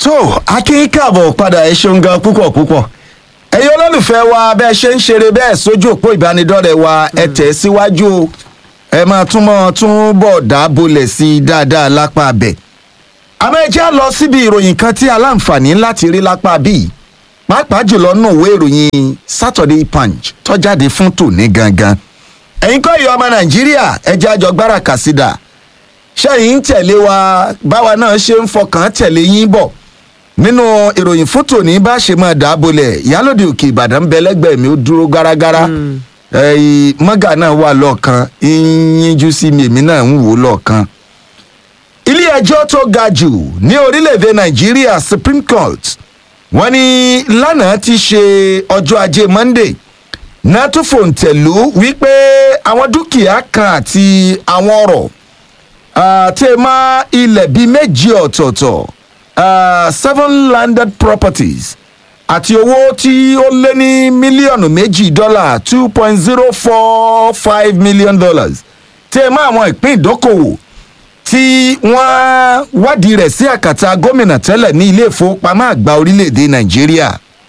tó akin káàbọ̀ padà ẹ ṣeun gan púpọ̀ púpọ̀ ẹ̀yin olólùfẹ́ wa bẹ́ẹ̀ ṣe ń ṣeré bẹ́ẹ̀ sójú òpó ìbánidọ́rẹ̀ wa ẹ tẹ̀ síwájú o ẹ máa túmọ̀ tún bọ̀ dábòlẹ̀ sí i dáadáa lápá abẹ. àmọ́ ẹ já lọ síbi ìròyìn kan tí aláǹfààní láti rí lápá bíi pàápàá jùlọ nù ìwé ìròyìn Saturday Punch tó jáde fún tòní gangan. ẹ̀yin kọ́ ìyá ọmọ Nàìjíríà ẹ jẹ́ àjọ gbára kàsídà ṣẹ́yìn ń tẹ̀lé wa báwa náà ṣe ń fọkàn tẹ̀lé yín bọ̀ nínú ìròyìn fún tòní bá ṣe máa dà á bolẹ̀ ìyálòdì òkè ìbàdàn ń bẹ lẹ́gbẹ̀ẹ́ mi ó dúró gárágárá ẹ̀yìn mọ́gà náà wà lọ́ọ̀kan yíyíjú sí mi èmi náà ń wò ó lọ́ọ̀kan. ilé ẹjọ́ tó ga jù ní orílẹ̀-èdè nàìjíríà supreme court wọ́n ní lánàá ti ṣe ọjọ́ ajé monday náà tún fòǹtẹ̀lú wípé àwọn dúkìá kan àti àwọn ọ̀rọ̀ àti máa ilẹ̀ bíi méjì ọ̀tọ̀ọ̀tọ̀ uh, seven landed properties àti owó tí ó lé ní mílíọ̀nù méjì dọ́là two point zero four five million dollars tí ẹ máa àwọn ìpín ìdókòwò tí wọ́n wádìí rẹ̀ sí àkàtà gómìnà tẹ́lẹ̀ ní ilé ìfowópamọ́ àgbà orílẹ̀-èdè nàìjíríà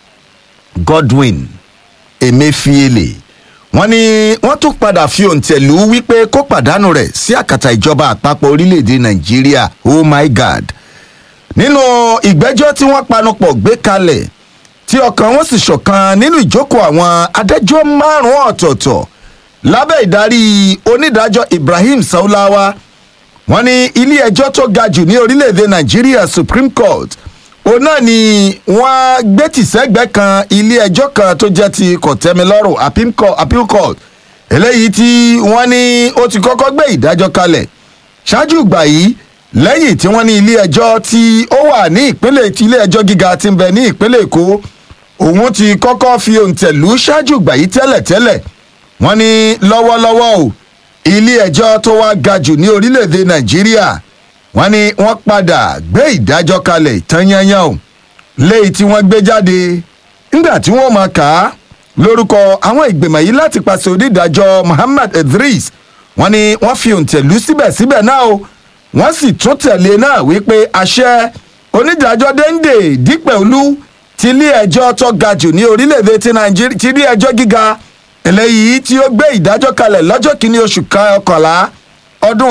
godwin emefiele wọ́n ní wọ́n tún padà fi òǹtẹ̀lú wípé kó pàdánù rẹ̀ sí àkàtà ìjọba àpapọ̀ orílẹ̀-èdè nàìjíríà oh my god nínú ìgbẹ́jọ́ tí wọ́n panupọ̀ gbé kalẹ̀ tí ọkàn wọn sì ṣọ̀kan nínú ìjókòó àwọn adájọ́ márùn-ún ọ̀tọ̀ọ̀tọ̀ lábẹ́ ìdarí onídàájọ́ ibrahim saulawa wọ́n ní ilé ẹjọ́ tó ga jù ní orílẹ̀-èdè nàìjíríà supreme court òun náà ni wọ́n gbé tìṣẹ́gbẹ́ kan ilé ẹjọ́ kan tó jẹ́ ti kọ̀tẹ́milọ́rùn appeal court eléyìí tí wọ́n ní ó ti kọ́kọ́ gbé ìdájọ́ kalẹ̀ ṣáájú ìgbà yìí lẹ́yìn tí wọ́n ní ilé ẹjọ́ tí ó wà ní ìpínlẹ̀ tí ilé ẹjọ́ gíga ti ń bẹ ní ìpínlẹ̀ èkó òun ti kọ́kọ́ fi òǹtẹ̀lú ṣáájú ìgbà yìí tẹ́lẹ̀tẹ́lẹ̀ wọ́n ní lọ́wọ́lọ́wọ́ o ilé ẹjọ́ tó wá ga jù ní orílẹ̀-èdè nàìjíríà wọ́n ní wọ́n padà gbé ìdájọ́ kalẹ̀ tán yányán o léyìí tí wọ́n gbé jáde nígbà tí wọ́n máa kà á lórúkọ àwọn ìgbìmọ̀ yìí láti pàṣẹ onídàájọ́ muhammad idris wọ́n ní wọ́n fi òǹtẹ̀lú síbẹ̀síbẹ̀ náà o wọ́n sì tún tẹ̀lé náà wípé àṣẹ onídàájọ́ dende dípẹ̀olú ti ilé ẹjọ́ tó ga jù ní orílẹ̀-èdè ti nàìjíríà ti ilé ẹjọ́ gíga eléyìí tí ó gbé ìdájọ́ kalẹ̀ lọ́jọ́ kìíní oṣù kọkànlá ọdún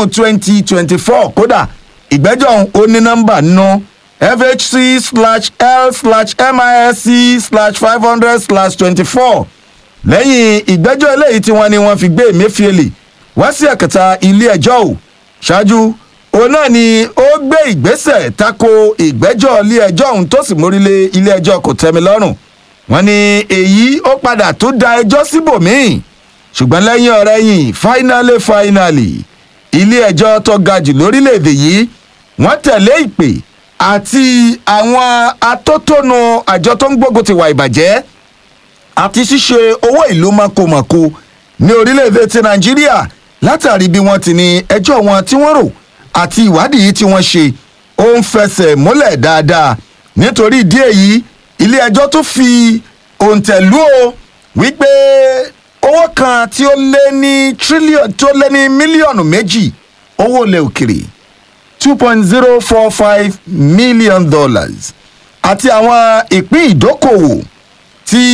2024 kódà ìgbẹ́jọ́ ó ní nọ́mbà nínú fhc slash l slash misc slash five hundred slash twenty-four lẹ́yìn ìgbẹ́jọ́ eléyìí tí wọ́n ní wọ́n fi gbé emefiele wá sí ẹ̀kẹta ilé ẹjọ́ ò ṣáájú òun náà ni ó gbé ìgbésẹ̀ tako ìgbẹ́jọ́ ilé ẹjọ́ ọ̀hún tó sì mórílé ilé ẹjọ́ kò tẹ́mi lọ́rùn wọ́n ní èyí ó padà tó da ẹjọ́ síbòmíì ṣùgbọ́n lẹ́yìn ọ̀rẹ́ yìí finally finally ilé ẹjọ́ tó ga jù lórílẹ̀‐èdè yìí wọ́n tẹ̀lé ìpè àti àwọn atótónu àjọ tó ń gbógun ti wà ìbàjẹ́ àti ṣíṣe owó ìlú mọ̀kòmọ̀kò ní orílẹ̀‐èdè ti nàìjíríà látàrí bí wọ́n ti ní ẹjọ́ wọn tí wọ́n rò àti ìwádìí tí wọ́n ṣe ó ń fẹsẹ̀ múlẹ̀ dáadáa nítorí ìdí èyí ilé ẹjọ́ tó fi òǹtẹ̀lú o wípé owó kan tí ó lé ní tírílíọ̀nù tó lé ní mílíọ̀nù méjì owó ilẹ̀ òkèrè two point zero four five million dollars àti àwọn ìpín ìdókòwò tí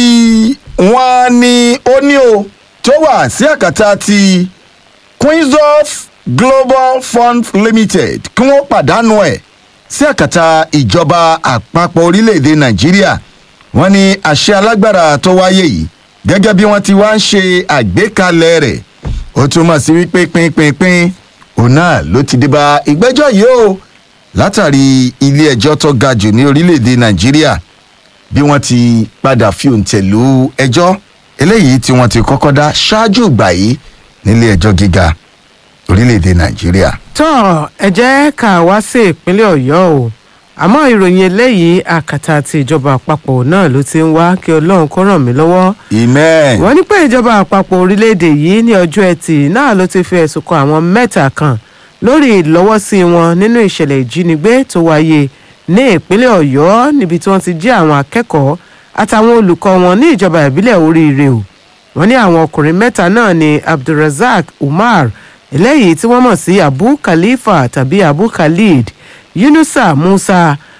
wọ́n ní ó ní o tó wà sí àkàtà ti queensof global fund limited kí wọ́n pàdánù ẹ̀ sí àkàtà ìjọba àpapọ̀ orílẹ̀-èdè nàìjíríà wọ́n ní àṣẹ alágbára tó wáyé yìí gẹ́gẹ́ bí wọ́n ti wá ń ṣe àgbékalẹ̀ rẹ̀ ó túmọ̀ sí wípé pínpínpín òun náà ló ti dé bá ìgbẹ́jọ́ yìí o látàrí ilé ẹjọ́ tó ga jù ní orílẹ̀-èdè nàìjíríà bí wọ́n ti padà fi òǹtẹ̀ lu ẹjọ́ eléyìí tí wọ́n ti kọ́kọ́ dá ṣáájú ìgbà yìí nílé ẹjọ́ gíga orílẹ̀-èdè nàìjíríà. tọ́ ẹ jẹ́ ká wá sí ìpínlẹ̀ ọ̀yọ́ o àmọ́ ìròyìn eléyìí àkàtà ti ìjọba àpapọ̀ náà ló ti ń wá kí ọlọ́run kó ràn mí lọ́wọ́. amen. wọ́n ní pé ìjọba àpapọ̀ orílẹ̀-èdè yìí ní ọjọ́ ẹtì náà ló ti fi ẹ̀sùn kan àwọn mẹ́ta kan lórí ìlọ́wọ́sí wọn nínú ìṣẹ̀lẹ̀ ìjínigbé tó wáyé ní ìpínlẹ̀ ọ̀yọ́ níbi tí wọ́n ti jí àwọn akẹ́kọ̀ọ́ àtàwọn olùkọ́ wọn ní ìjọba ìbílẹ̀ oríire o wọ́n ní àwọn ọkùnrin mẹ́ta náà ni abdulrasaq umar eléyìí tí wọ́n mọ̀ sí abu khalifa tàbí abu khalid yunusa musa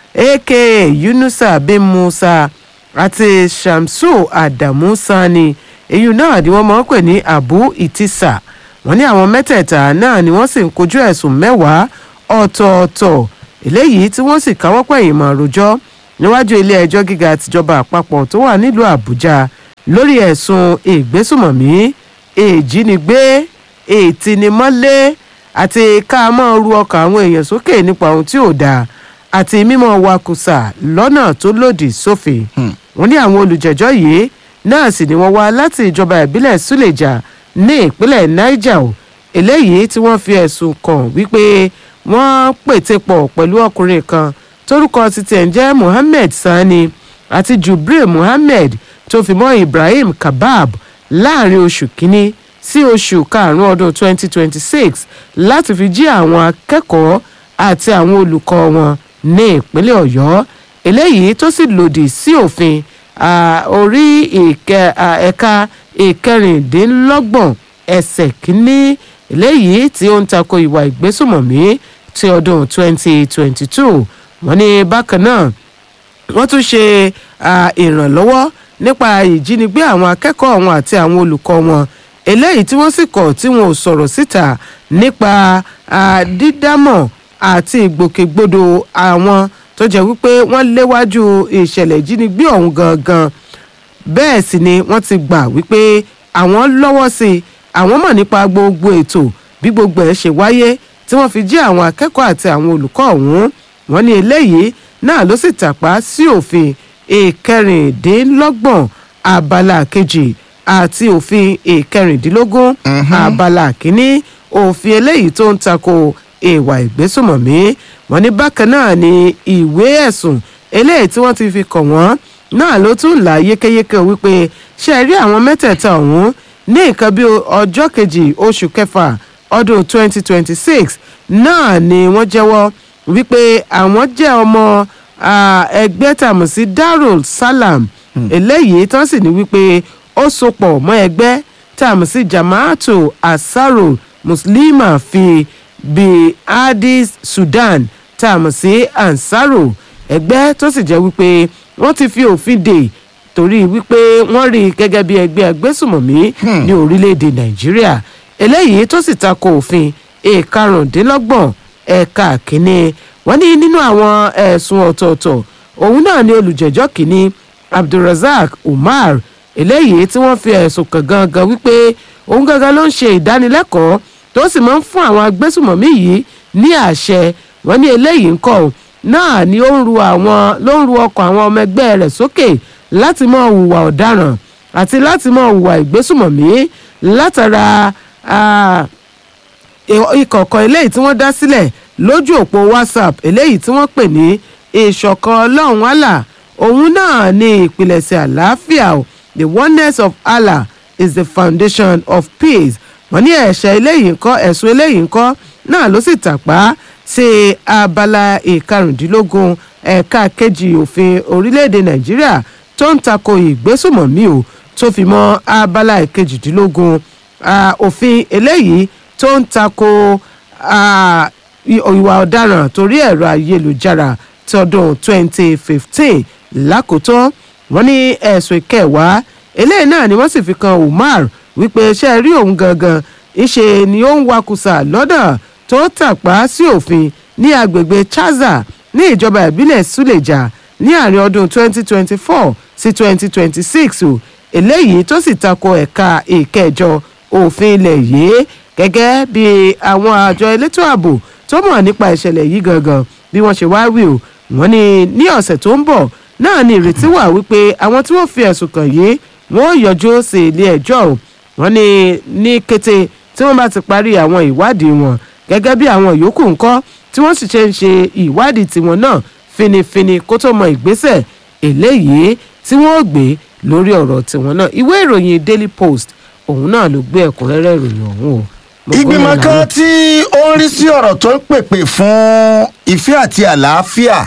aka yunusa bin musa àti shamsu adamu sani èyí náà ni wọ́n máa ń pè ní abu itisa wọ́n ní àwọn mẹ́tẹ̀ẹ̀ta náà ni wọ́n sì ń kojú ẹ̀sùn mẹ́wàá ọ̀tọ̀ọ̀tọ̀ eléyìí tí wọ́n sì káwọ́ pẹ̀yìn mọ́ àròjọ́ níwájú ilé ẹjọ́ gíga tìjọba àpapọ̀ tó wà nílùú àbújá lórí ẹ̀sùn ìgbésùmọ̀mí ìjínigbé ìtinimọ́lé àti ká máa ru ọkàn àwọn èèyàn sókè nípa ohun tí ò dáa àti mímọ́ wakùsà lọ́nà tó lòdì sófin wọ́n ní àwọn olùjẹ́jọ́ yìí náà sì ni wọ́n wá láti ìjọba ìbílẹ̀ suleja ní ìpínlẹ̀ niger o eléyìí tí wọ́n fi ẹ̀sùn kàn wípé wọ́n pète pọ̀ pẹ̀lú ọkùnrin kan tórúkọ títí ẹ̀ ń jẹ́ mohammed sani àti jubril mohammed tó fi mọ́ ibrahim kabab láàrin oṣù kínní sí oṣù karùn-ún ọdún 2026 láti fi jí àwọn akẹ́kọ̀ọ́ àti àwọn olùkọ́ wọn ní ìpínlẹ̀ ọ̀yọ́ eléyìí tó sì lòdì sí òfin orí ẹ̀ka ìkẹrìndínlọ́gbọ̀n ẹsẹ̀ kínní eléyìí tí ó ń tako ìwà ìgbésùmọ̀mí ti ọdún 2022 wọ́n ní bákan náà wọ́n tún ṣe ìrànlọ́wọ́ nípa ìjínigbé àwọn akẹ́kọ̀ọ́ wọn àti àwọn olùkọ́ wọn eléyìí tí wọ́n sì kọ̀ tí wọn ò sọ̀rọ̀ síta nípa dídámọ̀ àti ìgbòkègbodò àwọn tó jẹ́ wípé wọ́n léwájú ìṣẹ̀lẹ̀ ìjínigbé ọ̀hún gangan bẹ́ẹ̀ sì ni wọ́n ti gbà wípé àwọn lọ́wọ́ sí i àwọn mọ̀ nípa gbogbo ètò bí gbogbo ẹ̀ ṣe wáyé tí wọ́n fi jí àwọn akẹ́kọ̀ọ́ àti àwọn olùkọ́ ọ̀hún wọ́n ní eléyìí náà ló sì tàpá sí òfin ìkẹrìndínlọ́gbọ̀n abala kejì àti òfin ìkẹrìndínlógún abala kínní òfin eléyìí tó ń tako ìwà ìgbésùmọ̀mí wọn ní bákan náà ni ìwé ẹ̀sùn eléyìí tí wọ́n ti fi kàn wọ́n náà ló tún là yékéyéké wípé ṣe rí àwọn mẹ́tẹ̀ẹ̀ta ọ̀hún ní nǹkan bí ọjọ́ kejì oṣù kẹfà ọdún 2026 náà ni wọ́n jẹ́wọ́ wípé àwọn jẹ́ ọmọ ẹgbẹ́ tàmù sí darul salam eléyìí tán sì ní wípé ó sopọ̀ mọ́ ẹgbẹ́ tàmù sí jamaatu asaro muslima fi bí addis sudan tàmù sí ansaro ẹgbẹ́ tó sì jẹ́ wípé wọ́n ti fi òfin dè torí wípé wọ́n rí i gẹ́gẹ́ bí ẹgbẹ́ agbésùmọ̀mí ní orílẹ̀-èdè nàìjíríà eléyìí tó sì tako òfin ìkarùndínlọ́gbọ̀n ẹ̀ka kínní wọ́n ní nínú àwọn ẹ̀sùn ọ̀tọ̀ọ̀tọ̀ òun náà ni olùjẹ́jọ́ kínní abdulrasaq umar eléyìí tí wọ́n fi ẹ̀sùn kàn gangan wípé òun gangan ló ń ṣe ìdánilẹ́kọ̀ọ́ tó sì máa ń fún àwọn agbésùmọ̀mí yìí ní àṣẹ wọ́n ní eléyìí ń kọ́ náà ni ó ń ru àwọn ló ń ru ọkọ̀ àwọn ọmọ ẹgbẹ́ rẹ̀ sókè láti mọ hùwà ọ̀daràn àti láti mọ hùwà ìgbésùmọ̀mí látara ìkọ̀kọ̀ eléyìí tí wọ́n dá sílẹ̀ lójú òpó whatsapp eléyìí tí wọ́n pè ní ìṣọ̀kan ọlọ́run allah òun náà ní ìpilẹ̀ṣẹ̀ àlàáfíà o the oneness of allah is the foundation of peace wọ́n ní ẹ̀ṣẹ̀ eléyìí ńkọ́ ẹ̀sùn eléyìí ńkọ́ náà ló sì tàpá sí abala ìkarùndínlógún ẹ̀ka kejì òfin orílẹ̀-èdè nàìjíríà tó ń tako ìgbésùmọ̀mí o tó fi mọ́ abala ìkejìdínlógún òfin eléyìí tó ń tako ìwà ọ̀daràn torí ẹ̀rọ ayélujára tọdún 2015 lákòótán wọ́n ní ẹ̀sùn ìkẹwàá eléyìí náà ni wọ́n sì fi kan umar wípé ṣe rí òun gangan ìṣe ni ó ń wakùsà lọ́dọ̀ tó tàpá sí òfin ní agbègbè chaza ní ìjọba ìbílẹ̀ suleja ní àárín ọdún 2024 sí 2026 o eléyìí tó sì tako ẹ̀ka ìkẹjọ òfin ilẹ̀ yìí gẹ́gẹ́ bí àwọn àjọ elétò ààbò tó mọ̀ nípa ìṣẹ̀lẹ̀ yìí gangan bí wọ́n ṣe wá wí o wọ́n ní ní ọ̀sẹ̀ tó ń bọ̀ náà ni ìrètí wà wípé àwọn tí wọ́n fi ẹ̀sùn kàn yìí wọ́n yọjú sí ilé ẹjọ́ o wọ́n ní ní kété tí wọ́n bá ti parí àwọn ìwádìí wọn gẹ́gẹ́ bí àwọn yòókù ńkọ́ tí wọ́n sì ṣe ń ṣe ìwádìí tiwọn náà finifini kó tó mọ ìgbésẹ̀ eléyìí tí wọ́n gbé lórí ọ̀rọ̀ tiwọn náà ìwé ìròyìn daily post òun náà ló gbé ẹ̀kúnrẹ́rẹ́ ìròyìn ọ̀hún o. ìgbìmọ̀ kan tí ó ń rí sí ọ̀rọ̀ tó ń pèpè fún ìfẹ́ àti àlàáfíà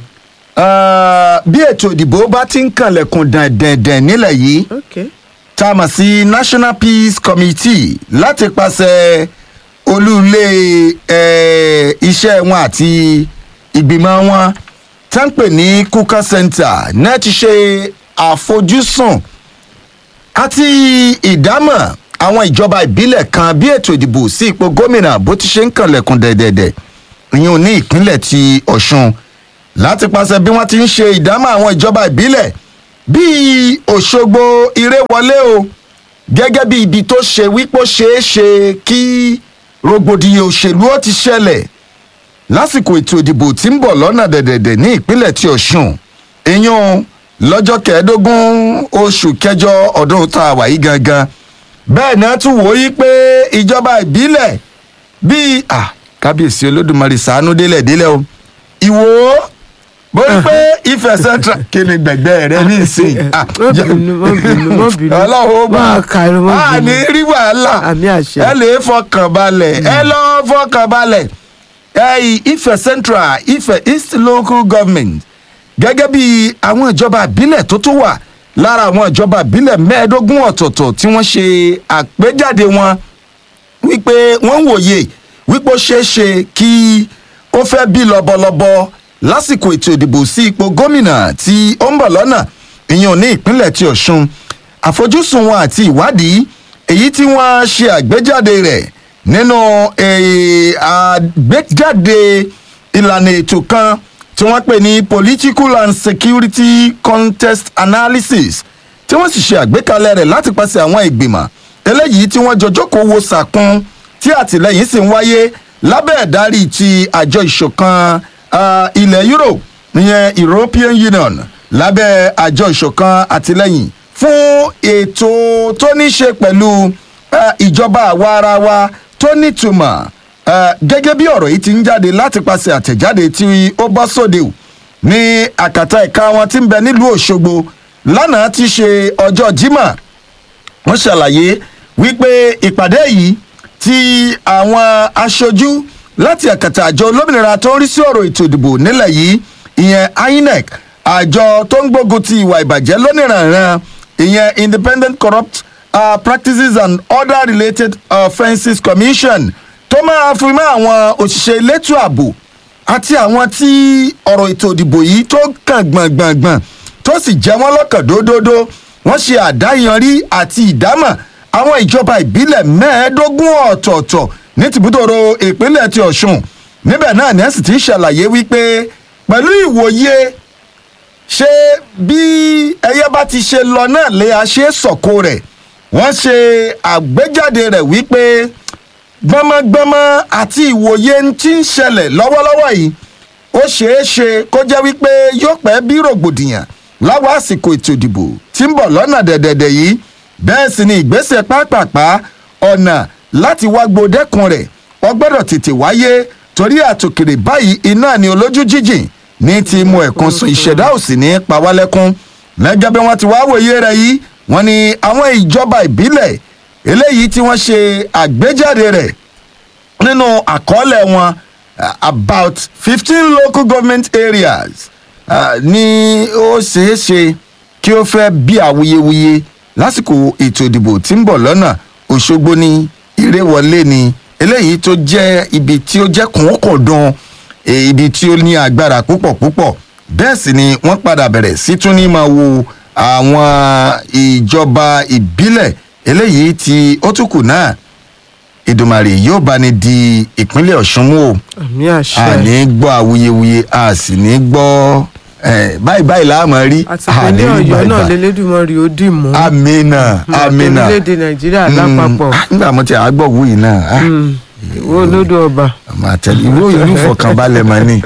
bí ètò ìdìbò bá ti ń kànlẹ̀kùn dẹ̀dẹ̀dẹ̀ nílẹ̀ yìí okay. tá a mọ̀ sí national peace committee láti pàṣẹ olúlé iṣẹ́ wọn àti ìgbìmọ̀ wọn tá ń pè ní kuka center náà ti ṣe àfojúsùn àti ìdámọ̀ àwọn ìjọba ìbílẹ̀ kan bí ètò ìdìbò sí ipò gómìnà bó ti ṣe ń kànlẹ̀kùn dẹ̀dẹ̀dẹ̀ ìyẹn ní ìpínlẹ̀ ti ọ̀ṣun láti pàṣẹ bí wọ́n ti ń ṣe ìdámọ̀ àwọn ìjọba ìbílẹ̀ bíi òṣogbo ìrèwọlé o gẹ́gẹ́ bí ibi tó ṣe wípé ó ṣeé ṣe kí rògbòdìyàn òṣèlú ó ti ṣẹlẹ̀ lásìkò ètò ìdìbò tí ń bọ̀ lọ́nà dẹ̀dẹ̀dẹ̀ ní ìpínlẹ̀ ti ọ̀ṣun ìyún lọ́jọ́ kẹẹ̀ẹ́dógún oṣù kẹjọ ọdún tá a wà yí gangan bẹ́ẹ̀ náà tún wò ó yí pé ìjọba ìbílẹ̀ bíi ah, kábíyèsí olódùmarè sàánú délẹ̀ délẹ̀ o ìwò bó ní pé ìfẹ́ central kí ni gbẹ̀gbẹ́ rẹ ní ìsìn Ah, Má bínú, má bínú, má bínú. ọlọ́run ó bá Má kàrò, má a bínú. ní rí wàhálà Àmì àṣẹ. ẹ lè fọkàn balẹ̀ ẹ lọ́ fọkàn balẹ̀ ẹ ìfẹ́ central ìfẹ́ east local government gẹ́gẹ́ bí àwọn ìjọba ìbílẹ̀ tó tún wà lára àwọn ìjọba ìbílẹ̀ mẹ́ẹ̀ẹ́dógún ọ̀tọ̀ọ̀tọ̀ tí wọ́n ṣe àpéjáde wọn wípé wọ́n ń wòye wípé ó ṣeé ṣe kí ó fẹ́ bí lọ́bọ̀lọ́bọ̀ lásìkò ètò ìdìbò sí ipò gómìnà tí ó ń bọ̀ lọ́nà ìyẹn ní ìpínlẹ̀ ti ọ̀ṣun àfojúsùn wọn àti ìwádìí èyí tí wọ́n ṣe àgbéjáde rẹ̀ nínú eh, àgbéjáde ìlànà ètò kan tí wọ́n pè ní political and security contest analysis tí wọ́n sì ṣe àgbékalẹ̀ rẹ̀ láti pàṣẹ àwọn ìgbìmọ̀ eléyìí tí wọ́n jọjọ́ kó wo sàkún tí àtìlẹ́yìn sì ń wáyé lábẹ́ ẹ̀dárí ti àjọ ìṣọ̀kan ah, ilẹ̀ europe ìyẹn european union lábẹ́ àjọ ìṣọ̀kan àtìlẹ́yìn fún ètò tó ní ṣe pẹ̀lú ah, ìjọba àwa ara wa tó nítumọ̀ ah, gẹ́gẹ́ bí ọ̀rọ̀ yìí ti ń jáde láti pàṣẹ àtẹ̀jáde tí ó bọ́ sóde o ní àkàtà ẹ̀ka wọn tí ń bẹ nílùú òṣogbo lánàá ti ṣe ọjọ́ jimá wọ́n ṣàlàyé wípé ìpàdé yìí tí àwọn aṣojú láti àkàtà àjọ olómìnira tó ń rí sí ọ̀rọ̀ ètò ìdìbò nílẹ̀ yìí ìyẹn inec àjọ tó ń gbógun ti ìwà ìbàjẹ́ lónìrànràn ìyẹn independent corrupt uh, practices and other related offences commission tó máa fi mọ́ àwọn òṣìṣẹ́ elétò ààbò àti àwọn tí ọ̀rọ̀ ètò ìdìbò yìí tó kàn gbọ̀ngbọ̀ngbọ̀n tó sì jẹ́ wọ́n lọ́kàn dódódó wọ́n ṣe àdáyanrí àti ìdámọ̀ àwọn ìjọba ìbílẹ̀ mẹ́ẹ̀ẹ́dógún ọ̀tọ̀ọ̀tọ̀ ní tìbútòrò ìpínlẹ̀ ti ọ̀ṣun níbẹ̀ náà ní ẹ̀sìn tí ń ṣàlàyé wípé pẹ̀lú ìwòye ṣé bí ẹyẹ bá ti ṣe lọ náà lè a ṣe sọ̀kò rẹ̀ wọ́n ṣe àgbéjáde rẹ̀ wípé gbọmọgbọmọ àti ìwòye tí ń ṣẹlẹ̀ lọ́wọ́lọ́wọ́ yìí ó ṣeé ṣe kó jẹ́ wípé yóò pẹ́ bí rògbòdìyàn láwọn àsìkò ètò ìdìbò tí ń bọ̀ lọ́nà dẹ̀dẹ̀dẹ̀ yìí bẹ́ẹ̀ sì ni ìgbésẹ̀ pápápá ọ̀nà láti wá gbòdẹ́kun rẹ̀ wọ́n gbọ́dọ̀ tètè wáyé torí àtòkèrè báyìí iná ni olójú jíjìn ní ti mú ẹ̀kún sùn ìṣẹ̀dá òsì ní pawálẹ́kún lẹ́gẹ́ bí wọ́n ti wá wòye rẹ̀ yìí wọ́n ní àwọn ìjọba ìbílẹ̀ eléyìí tí wọ́n ṣe àgbéjáde rẹ̀ nínú àkọọ́lẹ̀ wọn uh, about fifteen local government areas uh, ni ó ṣeé ṣe kí ó fẹ́ bí awuyewuye lásìkò ètò ìdìbò tí ń bọ̀ lọ́nà òṣogbo ní ìrèwọlé ni eléyìí tó jẹ́ ibi tí ó jẹ́ kùnkùndùn eh, ibi tí ó ní agbára púpọ̀ púpọ̀ bẹ́ẹ̀ sì ni wọ́n padà bẹ̀rẹ̀ sí tún ní máa wo àwọn ìjọba ìbílẹ̀ eléyìí tí ó tún kù náà ìdùmarè yóò bá ní di ìpínlẹ̀ ọ̀ṣun mú o àmì àṣẹ a ní gbọ́ awuyewuye a sì ní gbọ́ eh, báyìí báyìí láàmú rí àti ìpínlẹ̀ ọ̀yọ́ náà lélẹ́dùnmọ́rì ó dì mú amina amina orílẹ̀-èdè nàìjíríà lápapọ̀ Mm, ah, nígbà mo ti àgbọ̀ wù yìí náà ah, ìwọ olódò ọba màá tẹ̀lé ìwé ìlú fọkànbalẹ̀ mà ní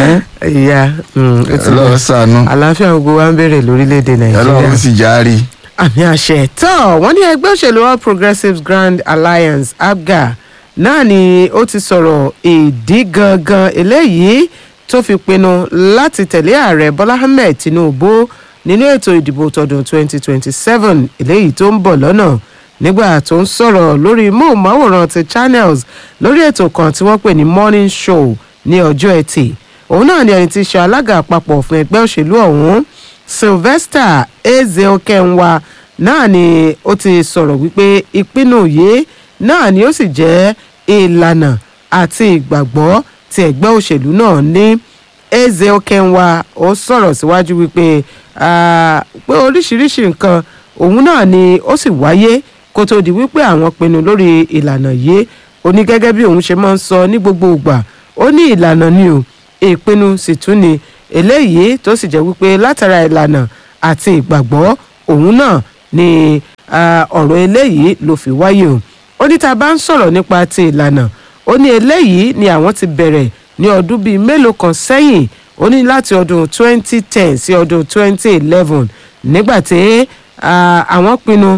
ìyá mm, ó ti lọ. ọlọ́run sànú àlàáfíà gbogbo wa ń bèrè lórílẹ̀‐èdè nàìjíríà ọlọ́run sì já rí àmì àṣẹ tó wọ́n ní ẹgbẹ́ òṣèlú all progressives grand alliance abga náà ni ó ti sọ̀rọ̀ ìdí gangan eléyìí tó fi pinnu láti tẹ̀lé ààrẹ bọ́lá ahmed tinubu nínú ètò ìdìbò tọdún 2027 eléyìí tó ń bọ̀ lọ́nà nígbà tó ń sọ̀rọ̀ lórí móhùnmáwòrán ti channels lórí ètò kan tí wọ́n pè ní morning show ní ọjọ́ ẹtì òun náà ni ẹni tí í ṣe alága àpapọ̀ fún ẹgbẹ́ òṣèlú ọ̀hún sylvester ezeokenwa náà ni ó ti sọ̀rọ̀ wípé ìpinnu yìí náà ni ó sì jẹ́ ìlànà àti ìgbàgbọ́ tí ẹgbẹ́ òṣèlú náà ní eze okenwa ó sọ̀rọ̀ síwájú wípé ah, pé oríṣiríṣi nǹkan òun náà ni ó sì wáyé kó tó di wípé àwọn pinnu lórí ìlànà yìí ó ní gẹ́gẹ́ bí òun ṣe máa ń sọ ní gbogbo ìgbà ó ní ìlànà ni o ìpinnu sì tún ni eléyìí tó sì jẹ́ wípé látara ìlànà àti ìgbàgbọ́ òun náà ni ah, ọ̀rọ̀ eléyìí ló fi wáyé o ó ní tá a bá ń sọ̀rọ̀ nípa ti ìlànà ó ní eléyìí ni àwọn ti bẹ̀rẹ̀ ní ọdún bíi mélòó kan sẹ́yìn ó ní láti ọdún 2010 sí ọdún 2011 nígbà tí ah, àwọn pinnu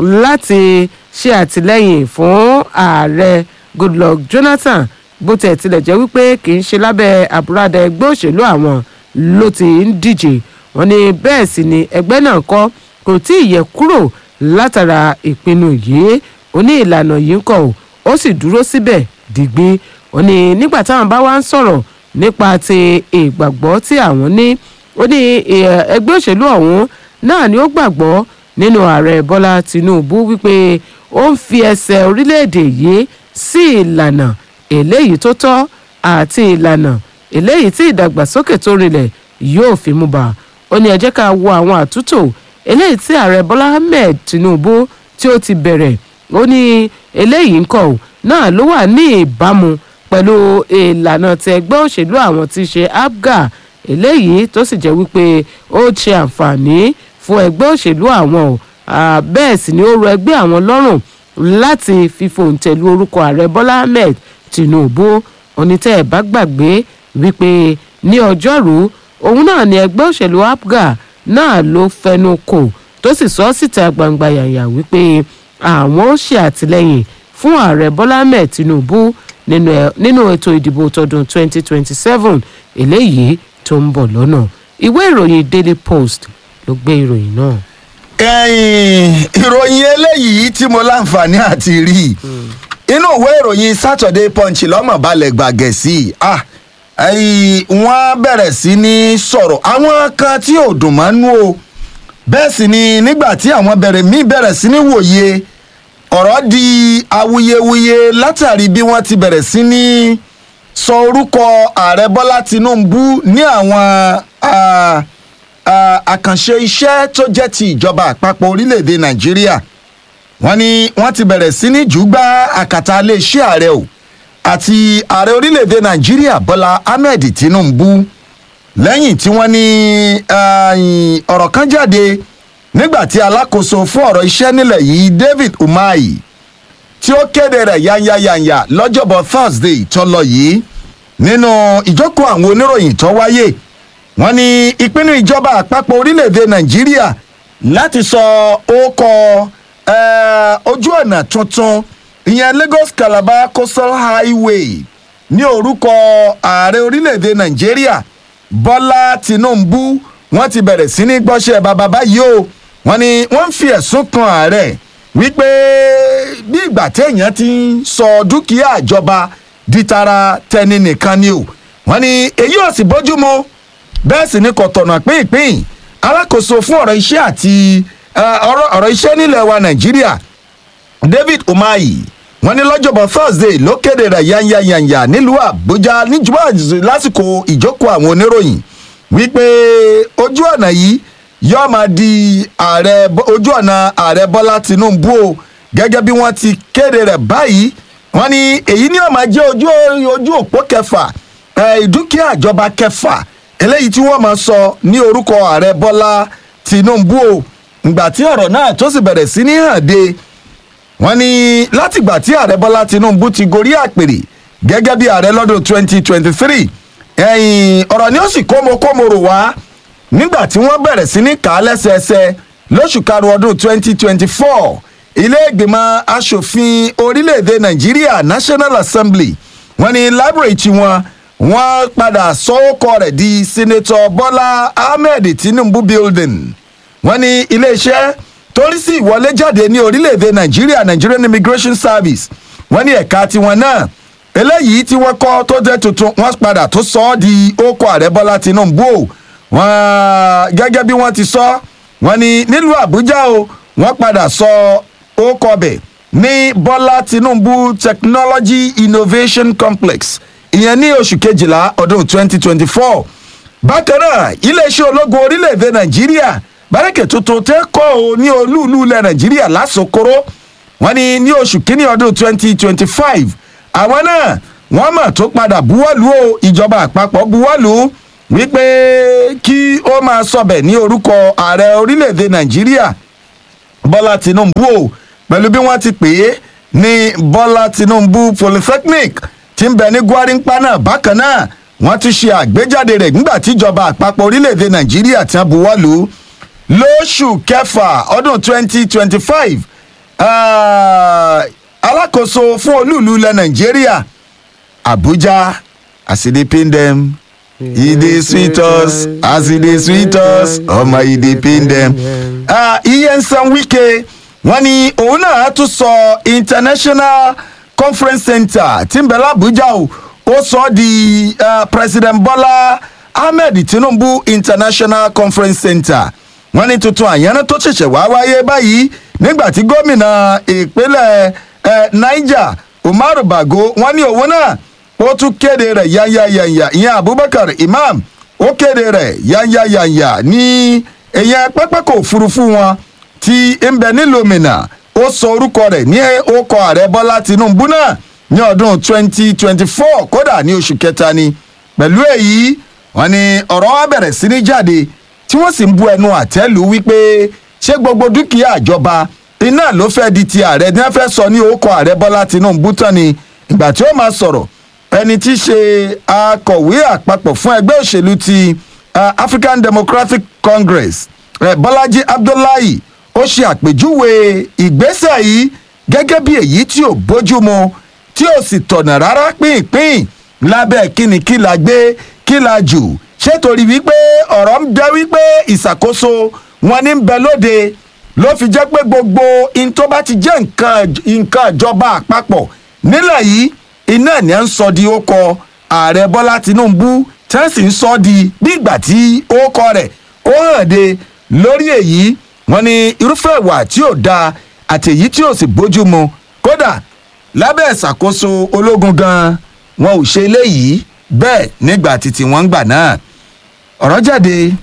láti ṣe àtìlẹ́yìn fún ààrẹ goodluck jonathan bó tẹ̀ tilẹ̀ jẹ́ wípé kì í ṣe lábẹ́ àbúradà ẹgbẹ́ òṣèlú àwọn ló ti ń díje wọ́n ní bẹ́ẹ̀ sì ni ẹgbẹ́ náà kọ́ kò tí ì yẹ kúrò látara ìpinnu yìí ó ní ìlànà yìí ń kọ̀ ọ́ ó sì dúró síbẹ̀ dìgbì ó ní nígbà táwọn bá wá ń sọ̀rọ̀ nípa ti ìgbàgbọ́ tí àwọn ní ó ní ẹ- ẹgbẹ́ òṣèlú ọ̀hún náà ni ó gbàgbọ́ nínú ààrẹ bọ́lá tinubu wípé ó ń fi ẹsẹ̀ orílẹ̀-èdè yìí sí ìlànà eléyìí tó tọ́ àti ìlànà eléyìí tí ìdàgbàsókè tó rinlẹ̀ yóò fi mú bá ó ní ẹ jẹ́ ká wo àwọn àtúntò eléyìí tí ààrẹ bọ́lá ahmed tinubu tí ó ti bẹ̀rẹ̀ ó ní eléyìí ń kọ̀ ọ́ náà ló wà ní ìbámu pẹ̀lú ìlànà tí ẹgbẹ́ òṣèlú àwọn ti ṣe apga eléyìí tó sì jẹ́ wípé ó ṣe àǹfààní fún ẹgbẹ́ òṣèlú àwọn o Ah, bẹ́ẹ̀ sì ni ó rọ ẹgbẹ́ àwọn lọ́rùn láti fífòǹtẹ̀lú orúkọ ààrẹ bọ́lá ahmed tinubu onítẹ̀ ẹ̀ bá gbàgbé wípé ní ọjọ́rú òun náà ni ẹgbẹ́ òṣèlú apga náà ló fẹnu kò tó sì sọ síta gbangba yàyà wípé àwọn ó ṣe àtìlẹyìn fún ààrẹ bọ́lá ahmed tinubu nínú ẹ- nínú ètò ìdìbò tọdún 2027 eléyìí tó ń bọ̀ lọ́nà ìwé ìròyìn daily post ló gbé ìròyìn náà. ẹ̀yìn ìròyìn eléyìí tí mo láǹfààní àti rí i. inú ìwé ìròyìn saturday punch lọ́mọ̀ balẹ̀ gbàgẹ̀ sí i ah ẹ̀yìn wọ́n bẹ̀rẹ̀ sí ní sọ̀rọ̀ àwọn kan tí ò dùn mọ́ nú o bẹ́ẹ̀ sì ni nígbà tí àwọn bẹ̀rẹ̀ mí bẹ̀rẹ̀ sí ní wòye ọ̀rọ̀ di awuyewuye látàrí bí wọ́n ti bẹ̀rẹ̀ sí ní sọ orúkọ ààrẹ bọ́lá tinubu ní àwọn ah, ah, àkànṣe iṣẹ́ tó jẹ́ ti ìjọba àpapọ̀ orílẹ̀‐èdè nàìjíríà wọ́n ní wọ́n ti bẹ̀rẹ̀ sí ní jùgbà àkàtà iléeṣẹ́ ààrẹ o àti ààrẹ orílẹ̀‐èdè nàìjíríà bọ́lá ahmed tinubu lẹ́yìn tí wọ́n ní ah, ọ̀rọ̀ kan jáde nígbà tí alákòóso fún ọ̀rọ̀ iṣẹ́ nílẹ̀ yìí david umahi tí ó kéde rẹ̀ yányányányá lọ́jọ́bọ̀ thursday tó lọ yìí nínú ìjókòó àwọn oníròyìn tó wáyé wọ́n ní ìpinnu ìjọba àpapọ̀ orílẹ̀‐èdè nàìjíríà láti sọ ókọ eh, ojú ọ̀nà tuntun ìyẹn lagos calabar coastal highway ní orúkọ ààrẹ orílẹ̀‐èdè nàìjíríà bọ́lá tinubu wọ́n ti bẹ̀rẹ̀ sí ní gbọ́sẹ̀ bàbá báyìí o wọ́n ní wọ́n ń fi ẹ̀sùn kan ààrẹ wípé bí ìgbà téèyàn ti ń sọ dúkìá ìjọba di tara tẹni nìkan ni o wọ́n ní èyí ò sì bójú mu bẹ́ẹ̀ sì ni kò tọ̀nà pínpín alákòóso fún ọ̀rọ̀ iṣẹ́ àti eh, ọ̀rọ̀ ọ̀rọ̀ iṣẹ́ nílẹ̀ wa nàìjíríà david umahi wọn ní lọ́jọ́bọ̀ thursday ló kéde rẹ̀ yányányányá nílùú àbújá níjúbà lásìkò ìjókòó àwọn oníròyìn wípé ojú ọ̀nà yìí yóò máa di ààrẹ Bọ́- ojú ọ̀nà ààrẹ bọ́lá tinubu o gẹ́gẹ́ bí wọ́n ti kéde rẹ̀ báyìí wọ́n ní èyí ni ó máa jẹ́ ojú ojú òpó kẹfà eh, ìdúkìá ìjọba kẹfà eléyìí tí wọ́n máa sọ ní orúkọ ààrẹ bọ́lá tinubu o ìgbà tí ọ̀rọ̀ náà tó sì bẹ̀rẹ̀ sí ní hàn de wọ́n ní látìgbà tí ààrẹ bọ́lá tinubu ti gorí àpèrè gẹ́gẹ́ bí ààrẹ lọ́dún 2023 ẹ̀yìn ọ̀rọ̀ ni ó sì kómokómoro wá nígbà tí wọ́n bẹ̀rẹ̀ sí ní kà á lẹ́sẹẹsẹ lóṣù karùn-ún ọdún 2024 ilé ìgbìmọ̀ asòfin orílẹ̀-èdè nàìjíríà national assembly wọ́n ní library tiwọn wọ́n padà sọ́wọ́kọ rẹ̀ di senator bọ́lá ahmed tinubu building wọ́n ní iléeṣẹ́ torí sí ìwọlé jáde ní orílẹ̀-èdè nàìjíríà nigerian immigration service wọ́n ní ẹ̀ka tiwọn náà eléyìí tí wọ́n kọ́ tó jẹ́ tuntun wọ́n padà tó sọ ọ́ di ókó ààrẹ bọ́lá tinubu o wọ́n gẹ́gẹ́ bí wọ́n ti sọ wọ́n ní nílùú àbújá o wọ́n padà sọ ókó bẹ̀ ní bọ́lá tinubu technology innovation complex ìyẹn ní oṣù kejìlá ọdún 2024 bákan náà iléeṣẹ́ ológun orílẹ̀-èdè nàìjíríà bárẹ́kẹ̀ tuntun tẹ́ kọ́ ọ ní olúùlú ilẹ̀ nàìjíríà lásòkòrò wọ́n ní ní oṣù kínní ọdún twenty twenty five àwọn náà wọ́n mọ̀ tó padà buwọ́lù o ìjọba àpapọ̀ buwọ́lù wípé kí ó máa sọbẹ̀ ní orúkọ ààrẹ orílẹ̀-èdè nàìjíríà bọ́lá tinubu o pẹ̀lú bí wọ́n ti pè é ní bọ́lá tinubu polytechnic tí ń bẹ ní gwarinpa náà bákan náà wọ́n tún ṣe àgbéjáde rẹ̀ nígbà tíjọba àpapọ̀ orílẹ̀-èdè nàìjíríà ti ń buwọ́lù lóṣù kẹfà ọdún twenty twenty five alákòóso fún olúùlú ilẹ̀ nàìjíríà abuja as e dey pain dem e dey sweet us as e dey sweet us ọmọ e dey pain dem. iye nsan wike wọn ni òun náà tún sọ international conference center tí ń bẹ lábújá o ó sọ ọ́ di uh, president bola ahmed tinubu international conference center wọ́n ní tuntun àyànná tó ṣẹ̀ṣẹ̀ wá wáyé báyìí nígbà tí gómìnà ìpínlẹ̀ niger umaru bago wọ́n ní òun náà ó tún kéde rẹ̀ yányányányá ìyẹn abubakar imam ó kéde rẹ̀ yányányányá ní ìyẹn pápákọ̀ òfurufú wọn tí ń bẹ nílòmìnà ó sọ orúkọ rẹ̀ ní orúkọ ààrẹ bọ́lá tinubu náà ní ọdún 2024 kódà ní oṣù kẹta ni pẹ̀lú èyí wọn ni ọ̀rọ̀ wa bẹ̀rẹ̀ sí ní jáde tí wọ́n sì ń bu ẹnu àtẹ́lù wípé ṣé gbogbo dúkìá àjọba iná ló fẹ́ di ti ààrẹ ní wọ́n fẹ́ sọ ní orúkọ ààrẹ bọ́lá tinubu tán ni ìgbà tí ó máa sọ̀rọ̀ ẹni tí í ṣe akọ̀wé àpapọ̀ fún ẹgbẹ́ òṣèlú ti uh, african democratic congress uh, bọ́lájí abdullahi ó ṣe àpèjúwe ìgbésẹ̀ yìí gẹ́gẹ́ bí èyí tí ò bójúmu tí ò sì tọ̀nà rárá pínpín lábẹ́ kíni kí la gbé kí la jù ṣé torí wípé ọ̀rọ̀ ń jẹ́ wípé ìṣàkóso wọn ní bẹ lóde ló fi jẹ́ pé gbogbo in tó bá ti jẹ́ nǹkan ìjọba àpapọ̀ nílẹ̀ yìí iná ni à ń sọ di ókọ ààrẹ bọ́lá tinubu tí wọ́n sì ń sọ di bí ìgbà tí ókọ rẹ̀ ó hàn de lórí èyí wọn ni irúfẹ́ ìwà tí ò da àti èyí tí ò sì bójú mu kódà lábẹ́ ìṣàkóso ológun gan wọn ò ṣe eléyìí bẹ́ẹ̀ nígbà títí wọ́n ń gbà náà ọ̀rọ̀ jáde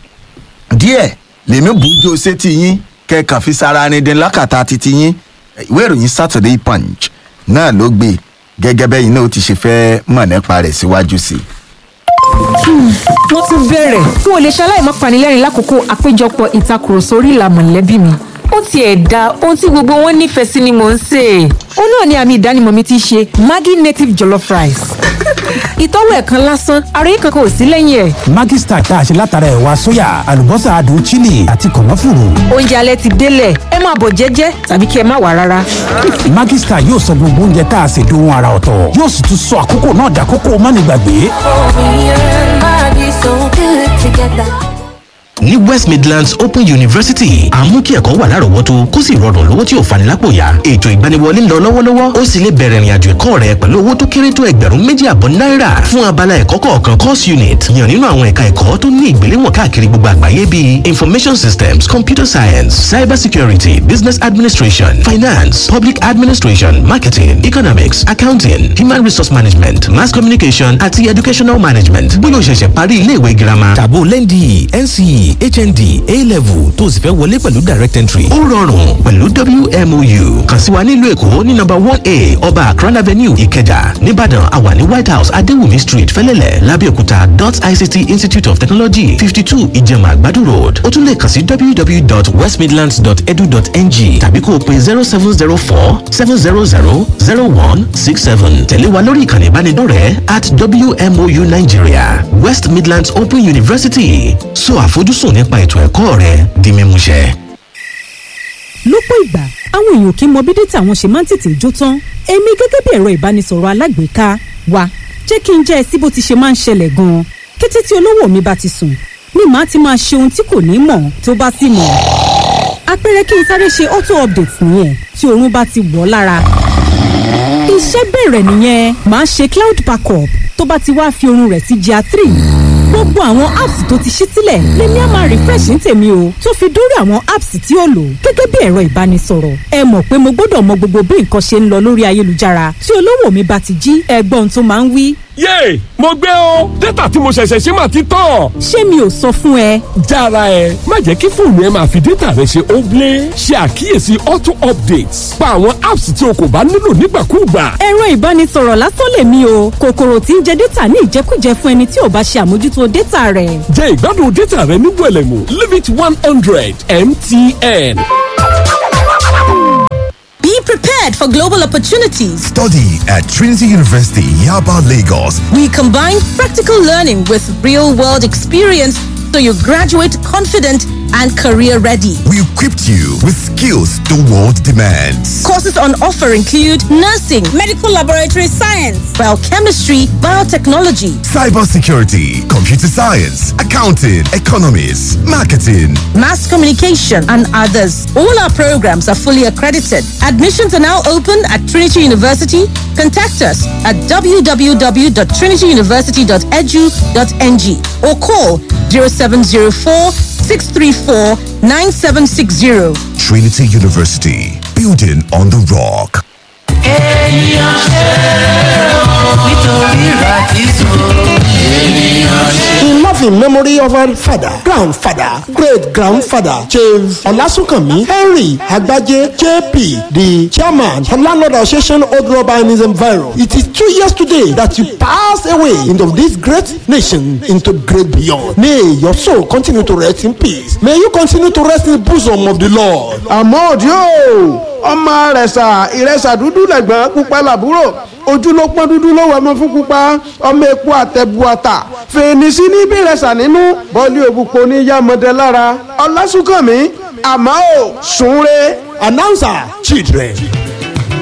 díẹ̀ lèmi bùjọ sétí yín kẹ́ẹ̀kan fi sara ni dín lákàtà títí yín ìwé ìròyìn saturday punch náà ló gbé gẹ́gẹ́ bẹ́yìn náà ó ti ṣe fẹ́ mọ̀ nípa rẹ̀ síwájú sí i wọ́n tún bẹ̀rẹ̀ n ò lè ṣaláì má panilẹ́rìn lákòókò àpéjọpọ̀ ìtakùrọ̀sọ orí ìlà mọ̀lẹ́bí mi ó tiẹ̀ da ohun tí gbogbo wọn nífẹ̀ẹ́ sí ni mò ń sè é. ó náà ni àmì ìdánimọ̀ mi ti ṣe maggi native jollof rice. ìtọ́wò ẹ̀ kan lásán ara yìí kankan ò sí lẹ́yìn ẹ̀. maggi star tá a ṣe látara ẹ̀wà sóyà àlùbọ́sà adùn chili àti kànáfùrù. oúnjẹ alẹ́ ti délẹ̀ ẹ máa bọ̀ jẹ́jẹ́ tàbí kí ẹ má wà rárá. maggi star yóò sọ gbogbo oúnjẹ tá a ṣe dohun ara ọ̀tọ̀ yóò sì tún sọ àkókò náà dàkókò mánigbàgbé. ní west midlands open university àmú kí ẹ̀kọ́ wà lárọ̀ọ́wọ́tó kó sì rọrùn lówó tí ò fani lápò yá ètò ìgbaniwọlé ń lọ lọ́wọ́lọ́wọ́ ó sì lè bẹ̀rẹ̀ ìrìnàjò ẹ̀kọ́ rẹ pẹ̀lú owó tó kéré tó ẹgbẹ̀rún méjì àbọ̀ náírà fún abala ẹ̀kọ́ kọ̀ọ̀kan course unit yàn nínú àwọn ẹ̀ka ẹ̀kọ́ tó ní ìgbéléwọ̀n káàkiri gbogbo àgbáyé bíi information systems computer science cyber security business administration finance public administration marketing economics accounting human resource management mass communication àti educational management bóyá o ṣẹ̀ṣẹ̀ parí iléèwé girama tàbó lẹ́ndì nce hnd a-level tó o sì fẹ́ wọlé pẹ̀lú direct entry. ó rọrùn pẹ̀lú wmou kàn sí wa nílùú èkó ní nọmba one a ọba akran avenue ìkẹjà nìbàdàn àwa ní white house adéwùmí street fẹlẹ́lẹ̀ lábẹ́òkúta dot ict institute of technology fifty two ìjẹ̀mà àgbàdo road ó tún lè kàn sí www.westmidlands.edu.ng tàbí kó o pe zero seven zero four seven zero zero zero one six seven tẹ̀lé wa lórí ìkànnì ìbánidọ́rẹ̀ẹ́ at wmou nigeria west midlands open university so àfojúsùn nípa ètò ẹ̀kọ́ rẹ di mímúṣẹ. lọ́pọ̀ ìgbà àwọn èèyàn kì í mọ bí dátà wọn ṣe máa ń tètè jó tán èmi gẹ́gẹ́ bí ẹ̀rọ ìbánisọ̀rọ̀ alágbèéká wa jẹ́ kí n jẹ́ ẹ sí bó ti ṣe máa ń ṣẹlẹ̀ gan-an kété tí olówó mi bá ti sùn ni màá ti máa ṣe ohun tí kò ní mọ̀ tó bá sì mọ̀ àpẹẹrẹ kí n sáré ṣe auto update nìyẹn tí oorun bá ti wọ̀ lára iṣẹ́ bẹ̀rẹ̀ nìyẹn màá ṣe cloud backup tó bá ti wá fi oorun rẹ̀ sí gr three gbogbo àwọn apps tó ti ṣí sílẹ̀ lèmi á máa refresh ní tèmi o tó fi dórí àwọn apps tí ó lò gẹ́gẹ́ bí ẹ̀rọ ìbánisọ̀rọ̀ ẹ mọ̀ pé mo gbọ́dọ̀ mọ gbogbo bí nǹkan ṣe ń lọ lórí ayélujára tí olówó mi bá ti jí ẹgbọ́n tó máa ń wí yéè mo gbé o dátà tí mo ṣẹ̀ṣẹ̀ ṣe máa ti tán. ṣé mi ò sọ fún ẹ. jára ẹ má jẹ́ kí fóònù ẹ máa fi dátà rẹ ṣe óblé ṣe àkíyèsí auto updates pa àwọn apps tí o kò bá nílò nígbàkúùgbà. ẹ̀rọ ìbánisọ̀rọ̀ lásán lèmi o kòkòrò tí ń jẹ dátà ní ìjẹkújẹ fún ẹni tí ò bá ṣe àmójútó dátà rẹ̀. jẹ́ ìgbádùn dátà rẹ ní wẹ̀lẹ̀mú limit one hundred mtn. Be prepared for global opportunities. Study at Trinity University, Yaba, Lagos. We combine practical learning with real world experience so you graduate confident and career ready. We equipped you with skills the world demands. Courses on offer include nursing, medical laboratory science, biochemistry, biotechnology, cybersecurity, computer science, accounting, economics, marketing, mass communication, and others. All our programs are fully accredited. Admissions are now open at Trinity University. Contact us at www.trinityuniversity.edu.ng or call 0704 634 9760. Trinity University, building on the rock. In loving memory of our father, grandfather, great grandfather, Chief Olasunkanmi Henry Agbaje JP, the chairman of Landlord Association Old Urbanism Viral. It is two years today that you passed away into this great nation into great beyond. May your soul continue to rest in peace. May you continue to rest in the bosom of the Lord. àmọ́ òdi o ọmọ rẹ̀sà ìrẹsà dúdú lẹ̀gbọ́n pupa làbúrò ojú ló pọ́n dúdú ló wẹ̀ mọ́ fún pupa ọmọ epo àtẹ̀bù àtà fèrèsí ní bí rẹ̀sà nínú bọ́ọ̀lì òbúpo ní yàmọ̀dé lára ọlásùnkànmí àmọ́ ò sùn re. Announcer, children,